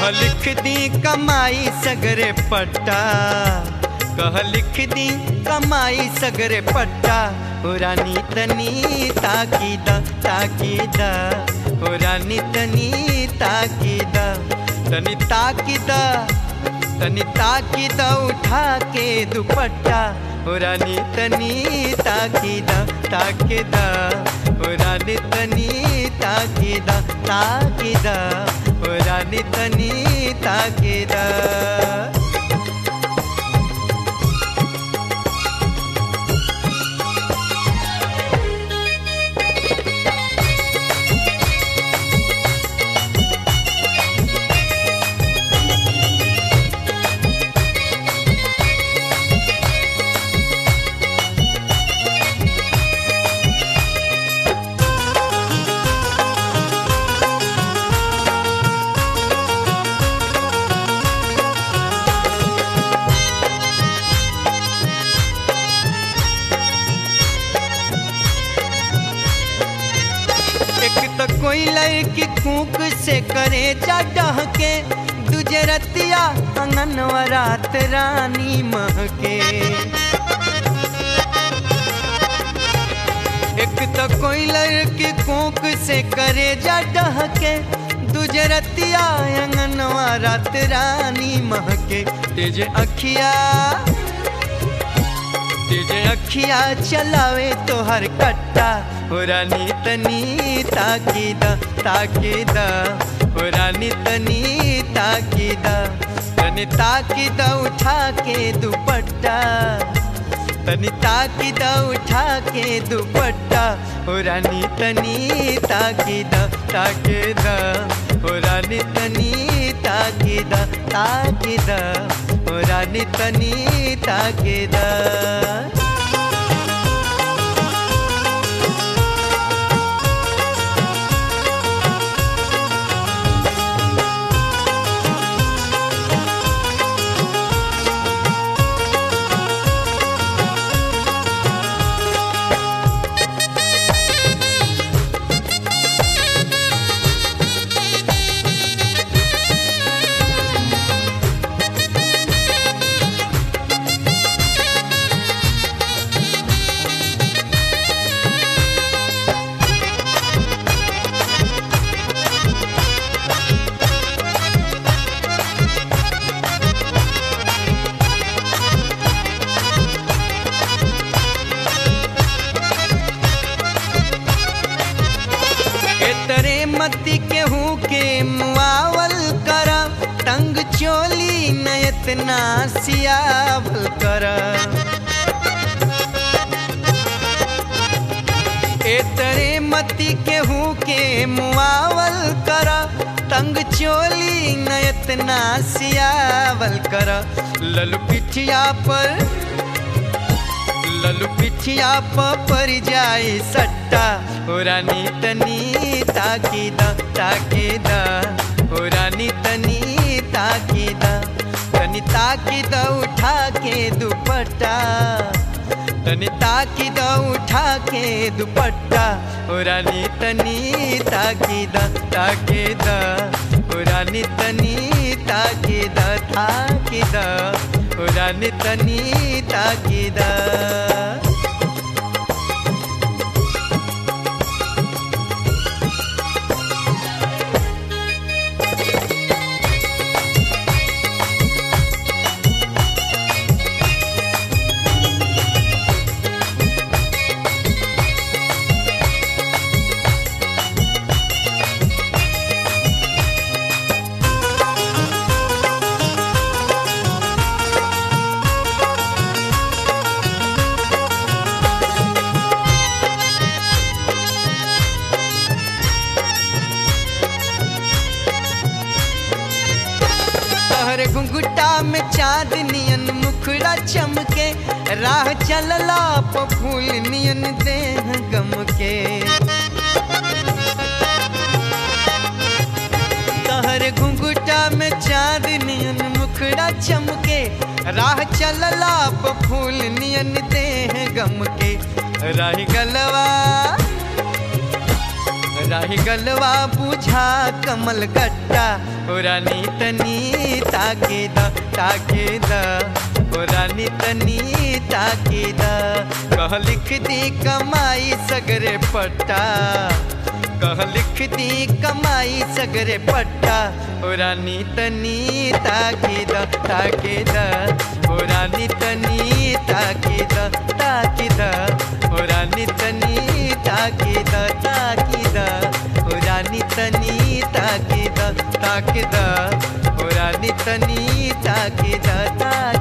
कह लिख दी कमाई सगरे पट्टा कह लिख दी कमाई सगरे पट्टा हो रानी तनी ताकीदा ताकीदा हो रानी तनी ताकीदा तनी ताकीदा तनी ताकीदा उठा के दुपट्टा हो रानी तनी ताकीदा ताकीदा हो रानी तनी ताकीदा ताकीदा हो रानी तनी ताकीदा एक तो कोई लड़की कूक से करे डह के दूजे रतिया अंगनवा रात रानी महके एक तो कोई लड़की कूक से करे डह के दूजे रतिया अंगनवा रात रानी महके तेज अखिया तुझे अखिया चलावे तो हर कट्टा हो रानी तनी ताकीदा ताकीदा हो रानी तनी ताकीदा तनी ताकीदा उठा के दुपट्टा तनी ताकीदा उठा के दुपट्टा हो रानी तनी ताकीदा ताकीदा हो रानी तनी ताकीदा ताकीदा हो रानी तनी ताकीदा एतरे मती केहू के मुआवल करा तंग चोली नयत ना सियावल करा एतरे मती केहू के मुआवल करा तंग चोली नयत ना सियावल करा ललू पिठिया पर ललू पिठिया पर जाए सट्टा हो रानी तनी ताकीदा ताकीदा हो रानी तनी ताकीदा तनी ताकीदा उठा के दुपट्टा तनी ताकीदा उठा के दुपट्टा हो रानी तनी ताकीदा ताकीदा हो रानी तनी ताकीदा ताकीदा हो रानी तनी ताकीदा तोहरे घुंघुटा में चांद नियन मुखड़ा चमके राह चलला प फूल नियन देह गम के तोहरे घुंघुटा में चांद नियन मुखड़ा चमके राह चलला प फूल नियन देह गम के राही गलवा राही गलवा बुझा कमल गट्टा ओ रानी तनी ताके द ताके द ओ रानी तनी ताके द कह लिख दी कमाई सगरे पट्टा कह लिख दी कमाई सगरे पट्टा ओ रानी तनी ताके द ताके द ओ रानी तनी ताके द ताके द ओ रानी तनी ताके द ताके द ओ रानी तनी ताके द ताके द ओ रानी तनी ताके द ताके